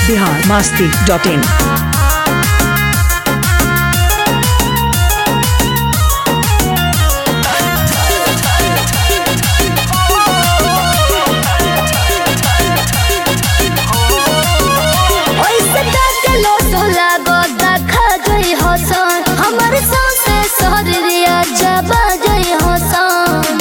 Bihar Masti dot in ओइसे ताकलो सोला गोदा खा गई हसन हमर सौसे शरीरिया जबा गई हसन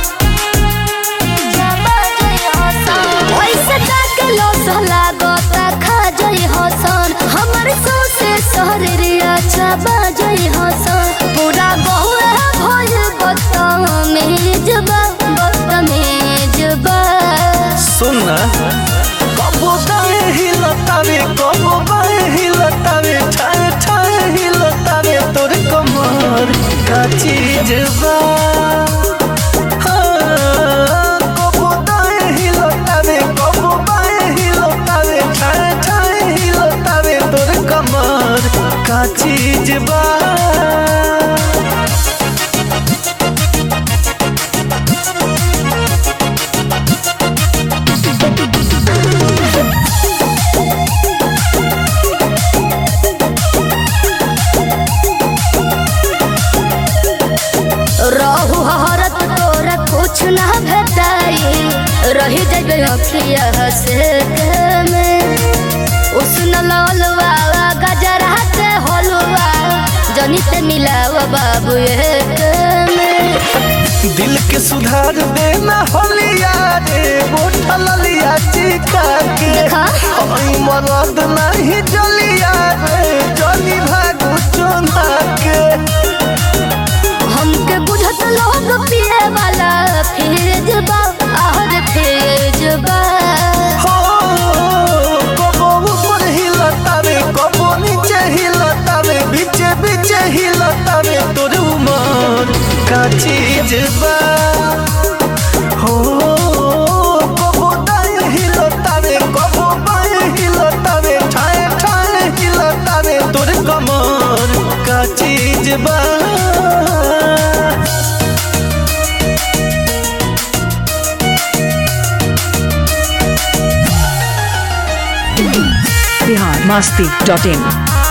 जबा गई हसन ओइसे ताकलो सोला गोदा खा गई हसन हमर सौसे शरीरिया जबा गई हसन पूरा बहुए भइल बदतमीजबा बदतमीजबा सुन ना कबो दाए हिलतावे कबो बाए हिलतावे ठाए ठाए हिलतावे तोर कमर का चीज बा हाँ, कबो दाए हिलतावे कबो बाए हिलतावे ठाए ठाए हिलतावे तोर कमर का चीज बा रहू हरत तोरा कुछ ना भेटाई रही जब अखिया से में उसन ललवा गजरा के हलवा जनी ते मिलाव बाबू एक में दिल के सुधार देना होलिया रे गोठा ललिया चिका के देखा। हई मरद नहीं जलिया रे जली भागु चोना के हमके बुझत लोग पिए वाला फिर बा आहर फिर बा हो कबो ऊपर हिलता रे कबो नीचे हिलता रे बीचे बीचे हिलता रे तोर उमर का चीज बा हो कबो दाएं हिलता रे कबो बाएं हिलता रे ठाए ठाए हिलता रे तोर कमर का चीज बा बिहार मास्ती डॉट इन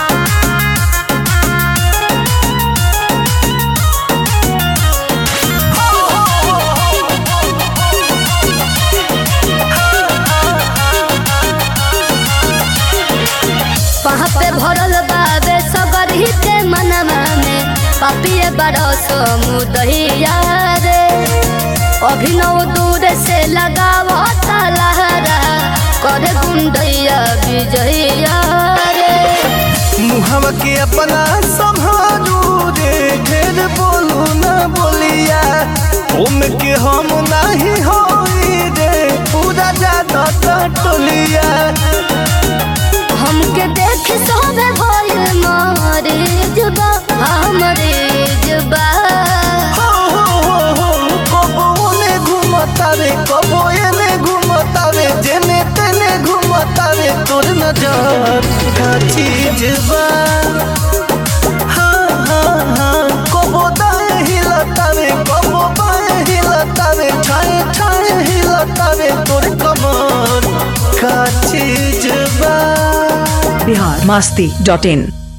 वहाँ पे भरल बाबे सगरी के मनवा में पापिए बड़ा समुदहिया रे अभिनव दूर से लगावा लहरा करे गुंडैया विजया रे मुहवा के अपना संभालू रे ढेर बोलू ना बोलिया ओम के हम नहीं होई रे पूरा ज्यादा टोलिया हमके देख सोबे भइल मारे जबा हमरे जबा हो हो हो हो कबो ओने घुमता रे कबो एने घुमता रे जेने तेने घुमता रे तोर नजर का चीज बा हाँ हाँ हाँ कबो दाएं हिलता रे कबो बाएं हिलता रे ठाए ठाए हिलता रे तोर कमर का चीज बा बिहार मास्ती डॉट इन